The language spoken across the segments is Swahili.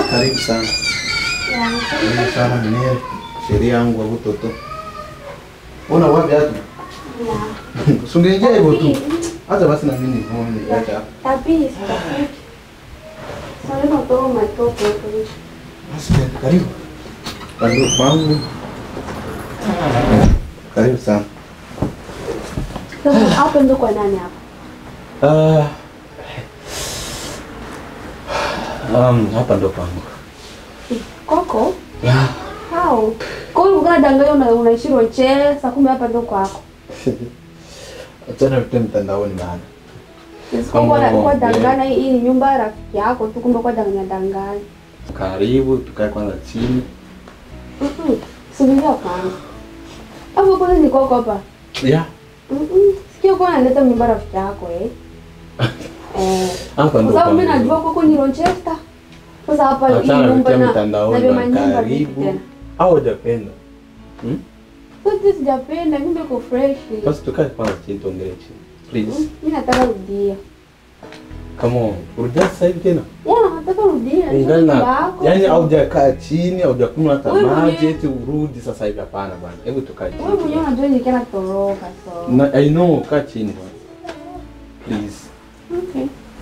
Karibu sana. Karibu sana mwenyewe. Sheria yangu wa utoto. Una wapi hatu? Sungeingia hivyo tu. Hata basi na mimi nione niacha hapa. Kabisa. Sasa natoa matope hapo. Basi karibu. Karibu kwangu. Karibu sana. Sasa hapo ndo kwa nani hapo? Ah. Um, hapa ndo pangu. Koko? Yeah. Hao. Kwa hiyo unadanganya una unaishi Rochester kumbe hapa ndo kwako. Achana vitu mtandaoni bana. Siko kwa Kama- kwa danganya hii ni nyumba ya rafiki yako tu kumbe kwa danganya danganya. Karibu tukae kwanza chini. Mhm. Subiria kwanza. Hapo kwa ni koko hapa. Yeah. Mhm. Sikio kwa analeta nyumba ya rafiki yako eh. Eh. Hapa Kwa ndo sababu mimi pangu. najua koko ni Rochester. Sasa hapa hii Achana nyumba vitu na mtandaoni na vya bana. manyumba vipi Karibu. tena? Au hujapenda? Hmm? Sote sijapenda, nyumba iko fresh. Basi tukae kwanza chini tuongelee chini. Please. Mm, Mimi nataka rudia. Come on. Rudia sasa hivi tena. Ya, nataka rudia. Ingali Nyumba na yako. yani haujakaa chini, haujakunywa hata Wewe maji mwenyewe- eti urudi sasa hivi hapana bana. Hebu tukae Wewe mwenyewe chini. unajua nikiwa natoroka so. Na I know kaa chini bana. Please. Okay.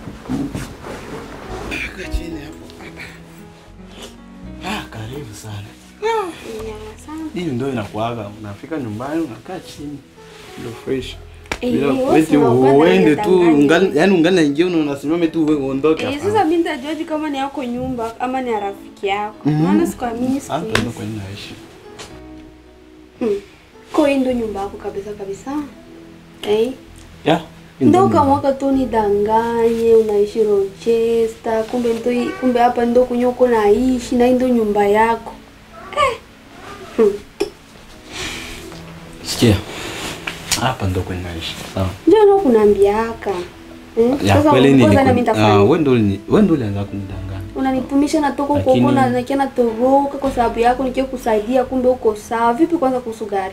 Kaa chini hapo. Ah, karibu sana. Ya, sana. Hii ndio inakuaga. Unafika nyumbani unakaa chini. Ndio fresh. Eh, Bila wewe eti unakuwa uende tu unadanganya. ungali yani ungali naingia una- unasimama tu wewe uondoke Eh, hapana. sasa mimi nitajuaje kama ni yako nyumba ama ni ya rafiki yako? Maana sikuamini siku Hapa ndo hizi. kwenye naishi. Hmm. Kwa hiyo ndo nyumba yako kabisa kabisa. Eh? Yeah. Ndo kamwaka tu nidanganye unaishi Rochester, kumbe ndo kumbe hapa ndo kunyo uko naishi na hii ndo nyumba yako. Eh. Hmm. Sikia. Hapa ndo kwenye naishi. Sawa. Ndio ndo kunaambiaka. Hmm? Ya Sasa kweli ni kwanza na mimi ah, nitafanya. wewe ndo ulini- wewe ndo ulianza kunidanganya. Unanitumisha natoka huko Lakini- huko na nakia natoroka kwa sababu yako nikie kusaidia kumbe uko sawa. Vipi kwanza kuhusu gari?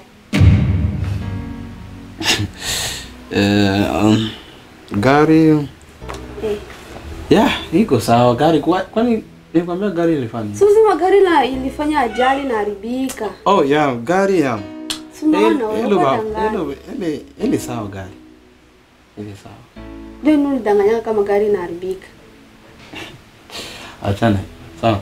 Eh, um, gari Eh. yeah, iko sawa gari kwa, kwani nilikwambia gari ilifanya. Si uzima gari la ilifanya ajali na haribika. Oh yeah, gari ya. Si unaona wewe Hello, uko ba- danganya. hello, ile ile sawa gari. Ile sawa. Ndio nini ulidanganya kama gari inaharibika. Achana. Sawa.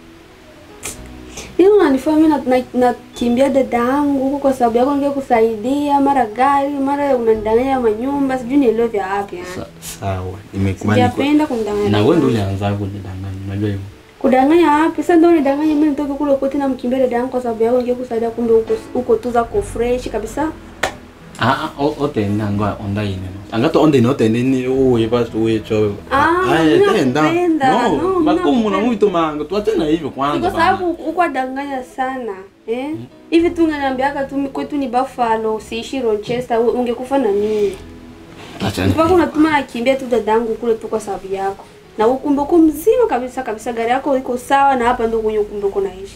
Hiyo unanifanya mimi na- na- nakimbia dada yangu huko kwa sababu yako ningekuwa kusaidia mara gari mara unanidanganya manyumba sijui nielewe vya wapi yani. Sa, sawa. Nimekubali. kwa- Sijapenda kunidanganya. Na wewe ndo ulianza kunidanganya. Unajua hivyo. Kudanganya wapi? Sasa ndio unidanganya mimi nitoke kule kote na mkimbia dada yangu kwa sababu yako ningekuwa kusaidia kumbe uko uko tu zako fresh kabisa. Ah, ah, o- otenda ngo onda ine no. Angato onda ine otenda ine uye basi uye cho. Ah, mimi nakupenda. No, No, mimi makumu na nakupenda. muito manga. Tuachane hivyo Ni kwanza. kwa bana. sababu uko danganya sana. Eh? Hivi tu unaniambiaka tu kwetu ni Buffalo, usiishi Rochester, u- ungekufa na nini? Achana. Mpaka unatuma nakimbia tu dadangu kule tu kwa sababu yako. Na ukumbe uko mzima kabisa kabisa, gari yako iko sawa na hapa ndio kwenye ukumbe uko naishi.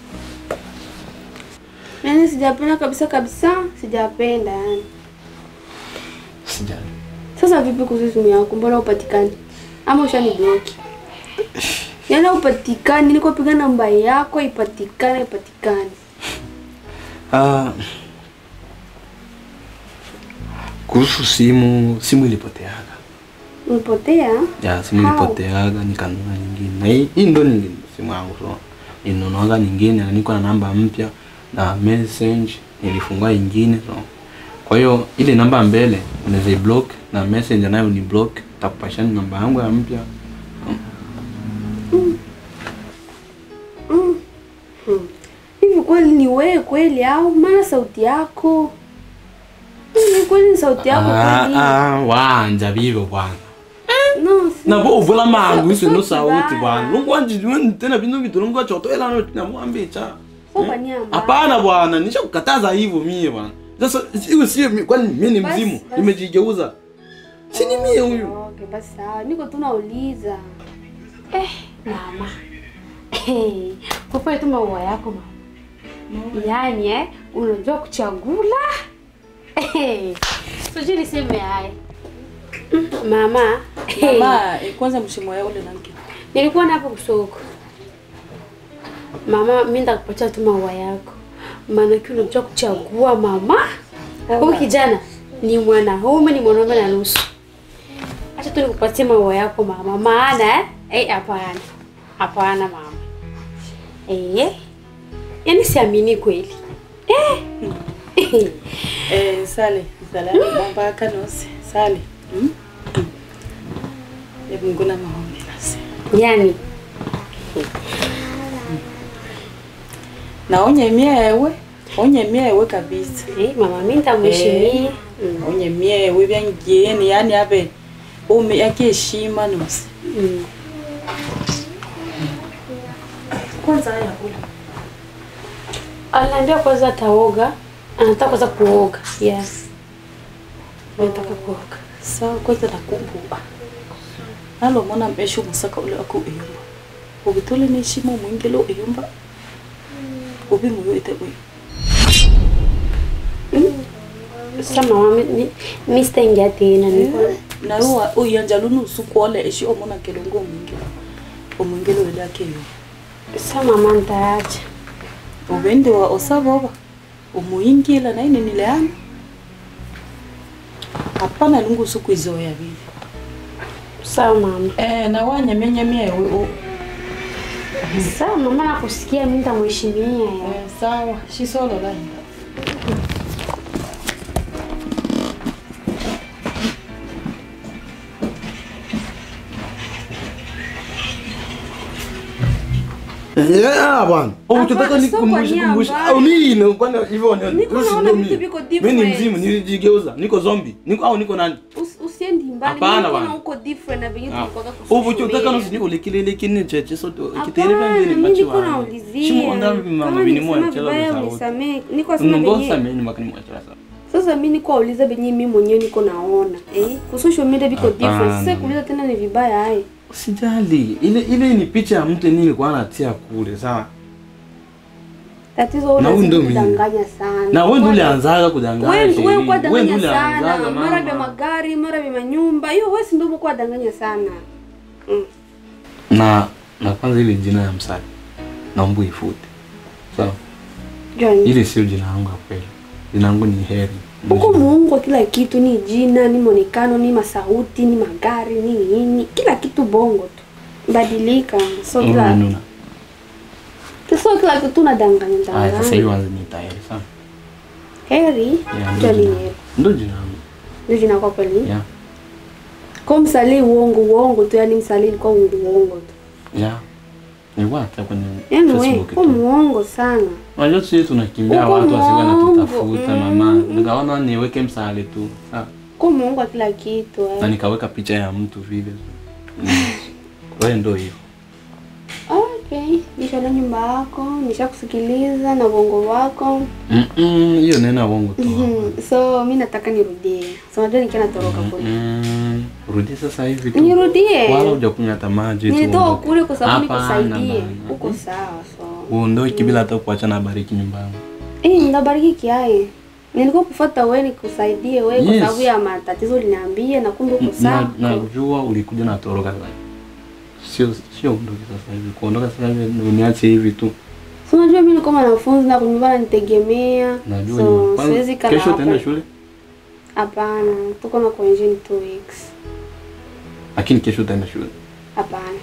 Yaani sijapenda kabisa kabisa, sijapenda yani. Sijali. Sasa vipi kuhusu simu yako? Mbona upatikani? Ama ushani bloki? Yaani upatikani, niko piga namba yako ipatikane ipatikane. Ah. Kuhusu simu, simu ilipoteaga. Ulipotea? Ya, simu How? ilipoteaga nikanunua nyingine. Na hii hii ndo nyingine simu yangu so. Ninunuaga nyingine na niko na namba mpya na message nilifungua nyingine so. Kwa hiyo ile namba mbele unaweza block na message nayo ni block, takupashani namba yangu ya mpya. Mm. Hmm. Hivi kweli ni wewe kweli au maana sauti yako? Hivi kweli ni sauti yako Ah, kweli? ah, wanja vivyo bwana. No, si. Na bo uvula mangu iso no Sauti sauti mbaya. bwana. Lungu anji nwe tena bintu vitu lungu achoto ela no na mwambi cha. Sio kwa nia mbaya. Hapana bwana, nishakukataza hivyo mie bwana. Sasa hiyo sio mi- kwani mimi ni Basi, mzimu, basi. nimejigeuza. Si ni mie huyu. Okay, basi sawa. Niko tu nauliza. Eh, mama. Hey, popoe tu maua yako mama. Yaani eh, unajua kuchagula. Eh, sijui niseme haya. Mm, Mama, hey, Mama, eh, kwanza mshimo yao ule nanki. nilikuwa napo kusoko. Mama, mimi nitakupatia tu maua yako. Maana kile unajua kuchagua mama. Huyu kijana ni mwanaume ni mwanaume na nusu. Acha tu nikupatie maua yako mama. Maana eh, eh hapana. Hapana mama. Eh. Yaani siamini kweli. Eh. Eh, sale salami bomba kanose sale mm? mm. Hebu ngona maombi nasi Yaani na onyemia ewe onyemia ewe kabisa eh, mama mimi nitamheshimia. Mm. onyemia ewe byangieni yani abe ume yakiheshima nosi Mm. kwanza haya kula Aliniambia kwanza ataoga. Anataka kwanza kuoga. Yes. Anataka kuoga. sawa kwanza nakumbuka nalomona mpesha umusaka ule aku eyumba ubitole neshima omwingelo eyumba ubi muyo ite uyu Sasa mama mi- mi sitaingia tena niko nayo uyanja lunusu kuole eshi omona kelongo omwingelo omwingelo wedakeyo sasa mama nitaacha. ubende wa osavoba umuyingila naine nileana hapana lungusu kuizoya vile Sawa mama. eh, na wanyamenyamia ewe o Sawa mama nakusikia mimi nitamheshimia. eh, sawa shisololahinda Yeah, bwana. Oh, Hapana, tunataka sio nikukumbushe kwa kumbushe. nia Au nini? Kwani hivyo ni Niko usi naona ndio vitu mimi. viko Mimi ni different. mzimu, nilijigeuza. Niko zombie. Niko au niko nani? Us- Usiendi mbali. Hapana, Mimi bwana. naona uko different na venye Ah. tulikuwa Ubu chotaka no sini ulikilele kini cheche soto kitere Hapana, vangeni mimi machi niko wa. naulizia. Shimo onda mama Kama bini nilisema mwa chela vibaya kwa sauti. unisamehe. Niko sema Nongosa venye. mimi makani mwa chela sauti. Sasa mimi niko auliza venye mimi mwenyewe niko naona. Eh? Kwa social media viko different. Sasa Hapana. kuuliza tena ni vibaya hai. Usijali. Ile ile ni picha ya mtu nilikuwa natia kule, sawa? Tatizo wewe Na huyu ndio unazidi mimi. kudanganya sana. Na wewe ndio Kwa- ulianzaga kudanganya. Wewe sheria. wewe kwa Wewe ndio danganya ulianzaga, sana, mara vya mama. magari, mara vya manyumba. Hiyo wewe si ndio umekuwa danganya sana. Mm. Na na kwanza ile jina ya msali. Naomba ifute. Sawa? Johnny. Ile sio jina langu ya kweli. Jina langu ni Heri. Huko muungo kila kitu ni jina, ni mwonekano, ni masauti, ni magari, ni nini, kila kitu bongo tu. Badilika. So Mm, kila nuna. so kila kitu unadanganya Aya, sasa hivi danganya. wanza niita Heri, sawa? Heri. Yeah, ndio Johnny jina. Heri. Ndio jina langu. Ndio jina kwa kweli. Yeah. Kwa msalii uongo uongo tu, yani msalii ilikuwa uongo uongo tu. Yeah. Nilikuwa hata kwenye Yaani wewe Facebook kwa tu. muongo sana. Unajua sisi tunakimbia Uko watu wasiwe mwongo. wanatutafuta mama. Nikaona niweke msale tu. Sawa. Kwa muongo wa kila kitu. Na Eh. nikaweka picha ya mtu vile. Mm. Wewe ndio hiyo. Okay, nishaona nyumba yako, nishakusikiliza na uongo wako. Mm-mm, hiyo nena uongo tu. Mhm, So mi nataka nirudie. So unajua nikiwa natoroka kule. Mm, rudi sasa hivi tu. Nirudie. Wala hujakunywa hata maji tu. Nilitoka uondoke. kule kwa sababu Hapana, nikusaidie. bana. Uko sawa so. Uondoke bila hata kuacha na bariki nyumbani. Eh, ndabariki kiaye. Nilikuwa kufuata wewe nikusaidie wewe kwa Yes. sababu ya matatizo uliniambia na kumbe uko Na sawa. najua ulikuja na toroka sasa. Sio sio ondoke sasa hivi. Kuondoka sasa hivi uniache hivi tu. So unajua mimi niko mwanafunzi na kunyumba nitegemea. Najua So ni- kwanza siwezi kala kesho hapa. utaenda shule? Hapana, tuko na kuenjini two weeks. Lakini kesho utaenda shule. Hapana.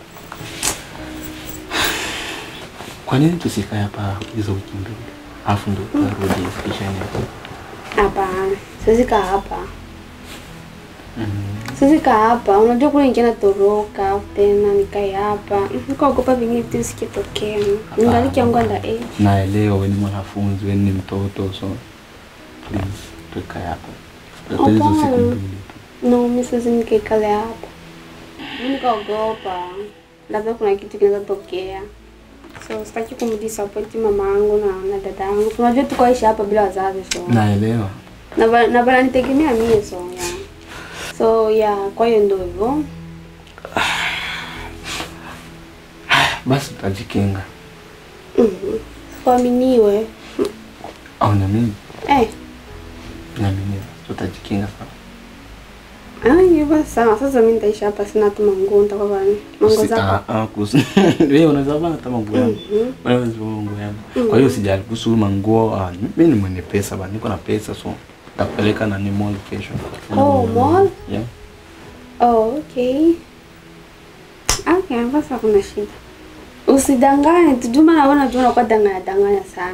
Kwa nini tusikae hapa hizo wiki mbili? Alafu ndo tutarudi kisha ni. Hapana. Siwezi kaa hapa. Mm. Siwezi kaa hapa. Unajua kule nikienda toroka afu tena nikae hapa. Nikaogopa vingine vitu visikitokea. Ningali kiangu anda age. Naelewa wewe ni mwanafunzi, wewe ni mtoto so please tukae hapa. Hata hizo siku Hapana. mbili tu. No, mimi siwezi nikaikale hapa. Mimi nikaogopa. Labda kuna kitu kinaweza tokea. So sitaki kumdisappoint mama yangu na, na dada yangu. Unajua tukoishi hapa bila wazazi so. Naelewa. Na ba- na bananitegemea mie so yeah. So yeah, kwa hiyo ndio hivyo. Basi tutajikinga. Mhm. Kuaminiwe. Au na mimi Eh, na mimi tutajikinga sawa. Ah, hivyo sawa. Sasa mimi nitaishi hapa sina hata manguo nitakuwa kwa manguo Si- zako. ah, ah, kuhusu wewe unaweza vaa hata manguo yangu Mhm. wewe unaweza vaa manguo yangu kwa hiyo sijali kuhusu manguo ah, mimi ni mwenye pesa bana niko na pesa so nakupeleka na ni mall kesho Oh, mall? yeah Oh, okay. Okay, basi hakuna shida. Usidanganye, tujuma naona tu unakuwa danganya danganya sana.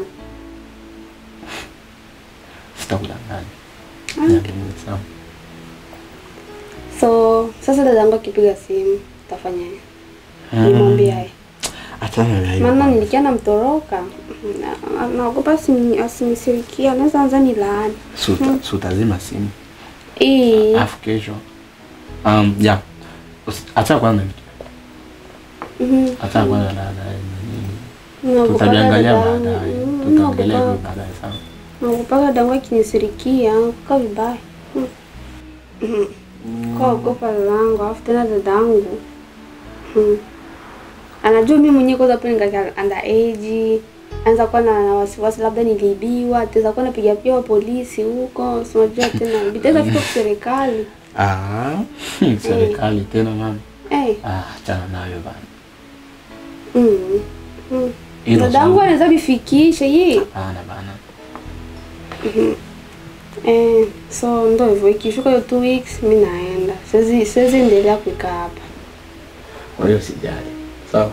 sitakudanganya Okay. Yeah, ni sawa So, sasa dadangu akipiga simu, utafanyaje? Nimwambie aje? achana na hiyo Maana nilikia namtoroka. Na- na- Naogopa asini- asinisirikia, anaweza anza ni laani. Suta, sutazima simu Eh. alafu kesho um, yeah Usi- acha kwanza Mhm. acha kwanza na na Naogopa tutaviangalia dadangu. baadaye Mm, tutaongelea naogopa- hivyo baadaye sawa Naogopa dadangu akinisirikia, kuka vibaya. Mm. Mhm. Kaogopa dadangu, alafu tena dadangu. Mm. Anajua mimi mwenyewe kwanza pale ningali underage. Anza kuwa na na wasiwasi labda niliibiwa, ataweza kuwa napiga pia polisi huko, si unajua tena bitaweza fika kwa serikali. ah serikali tena mama Eh. ah achana nayo bana Mm. Mm. Hilo Dadangu sawa. anaweza bifikishe yeye. hapana bana Eh, so ndo hivyo ikifika hiyo two weeks mi naenda. Siwezi siwezi endelea kukaa hapa. kwa hiyo sijali sawa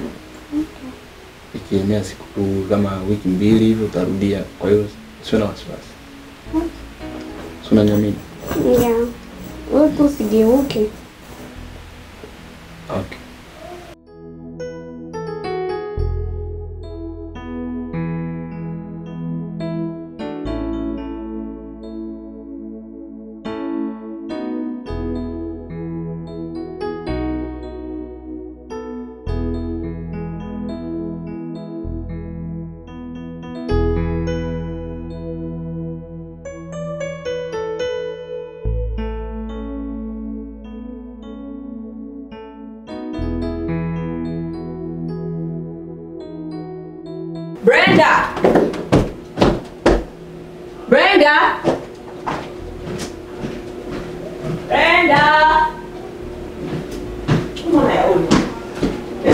ikienea siku kama wiki mbili hivi utarudia kwa hiyo sio na wasiwasi si unaniamini Yeah. Wewe tu usigeuke. okay Brenda! Brenda! Brenda! Come on, Naomi.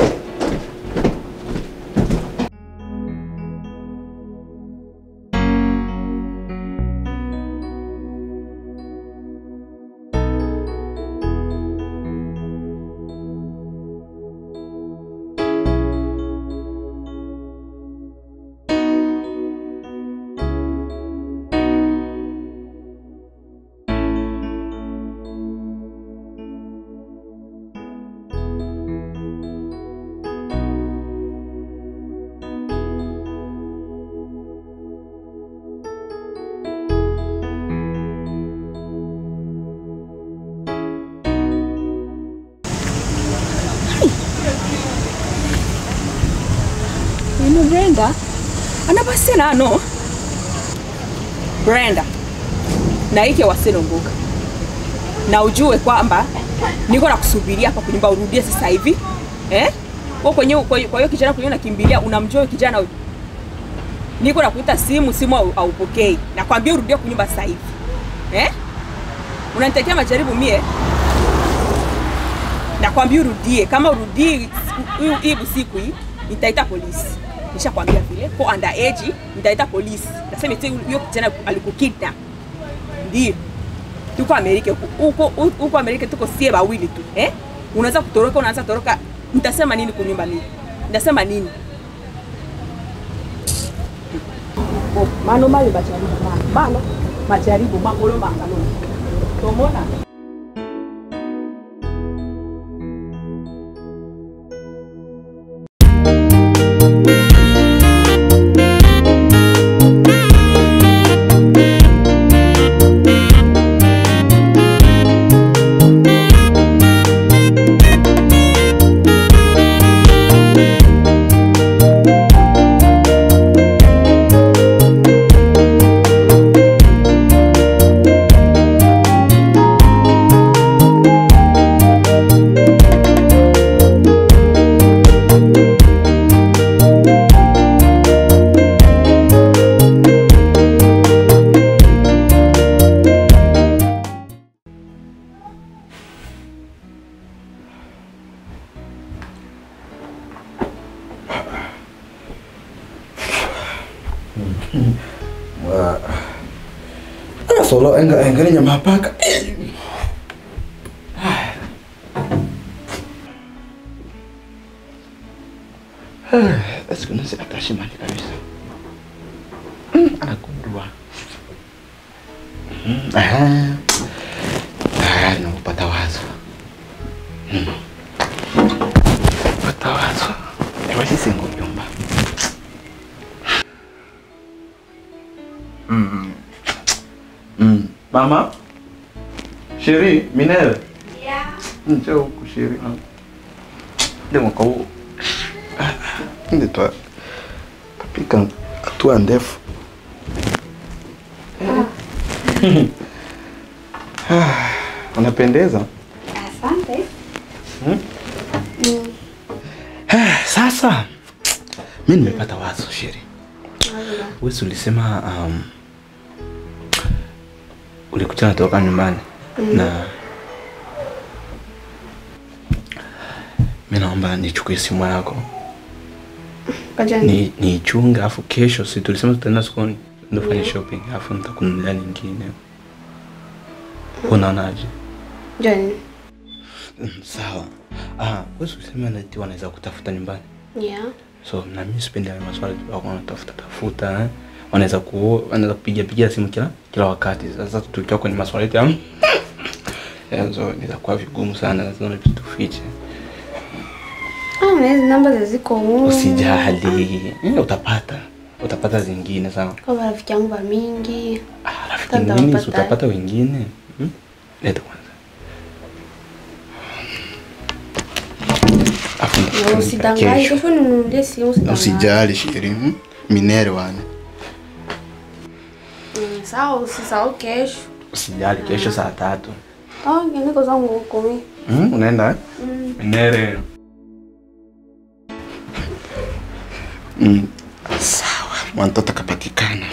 Ino Brenda? Anabasena ano? Brenda. Naike wasenongoka. Na ujue kwamba niko na kusubiria hapa kunyumba urudie sasa hivi. Eh? Kwa kwenye kwa hiyo kwa hiyo kijana kwenye unakimbilia unamjua huyo kijana huyo. Niko na kuita simu simu au- haupokei. Nakwambia urudie kunyumba sasa hivi. Eh? Unanitakia majaribu mie? Nakwambia urudie. Kama urudii siku- hii- hii usiku hii nitaita polisi. Nishakwambia vile kwa underage nitaita polisi. Nasema eti huyo kijana alikukidnap. Ndio. Tuko Amerika huko huko huko Amerika tuko sie wawili tu. Eh? Unaweza kutoroka unaanza toroka. Nitasema nini kunyumba mimi? Nitasema nini? Oh, mano mali majaribu mano. Mano majaribu makolo mangalo. Tomona. Mm. Wah. Ah, solo enggak enggak nyama paka. Siku nasi atashimani kabisa. Mm, anakundua. Mm, aha. Ah, nakupata wazo. Mm. Pata wazo. Ewa sisi ngonyumba. Mm. Mm. Mama. Sheri, Minere. Yeah. Njoo huku Sheri. Ndio mwaka huu. Ndio twa. Tapika hatua ndefu. Ah, Unapendeza. Asante. Hmm? Mm. Sasa mi nimepata wazo Sheri. Wewe si ulisema um, ulikuja natoka nyumbani na mi naomba nichukue simu yako Kajani. ni niichunge, afu kesho si tulisema tutaenda sokoni ndio fanye shopping, afu nitakununulia nyingine. Unaonaje? Jani. Mm, Sawa. Ah, wewe si ulisema nati wanaweza kutafuta nyumbani. Yeah. So na mimi sipendi hayo maswali tu wako wanatafuta tafuta eh. Wanaweza ku wanaweza kupiga piga simu kila kila wakati. Sasa tukiwa kwenye maswali yetu ya Yazo inaweza kuwa vigumu sana, lazima tufiche. Ah, na hizi namba ziko humu. Usijali. Eh, utapata. Utapata zingine sawa. Kwa rafiki yangu wa mingi. Ah, rafiki Tata mwingine si wapata. utapata wengine. Hmm? Leta kwanza. Afu Na nitakupa Usidanganye. kesho. Kesho ninunulie simu usidanganye. Usijali Shiri. hmm? Minere wane. Mm, Sawa, usisahau kesho. Usijali kesho saa tatu. Ah, niko zangu huko mimi. Hmm? Unaenda eh? Mm. Minere. Mm. Sawa, mwantoto akapatikana.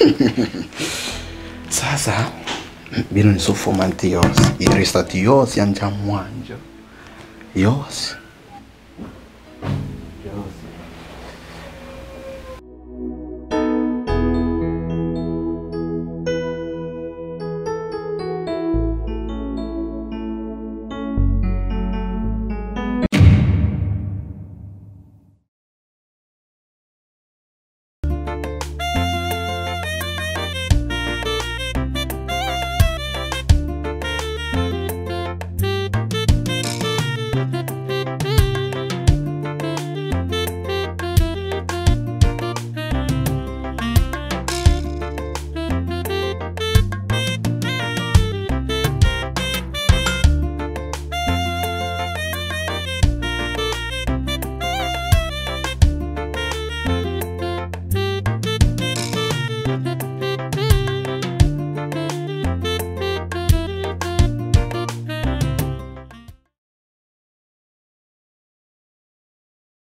Sasa bino ni sufumante yose irisati yose yanja mwanjo yose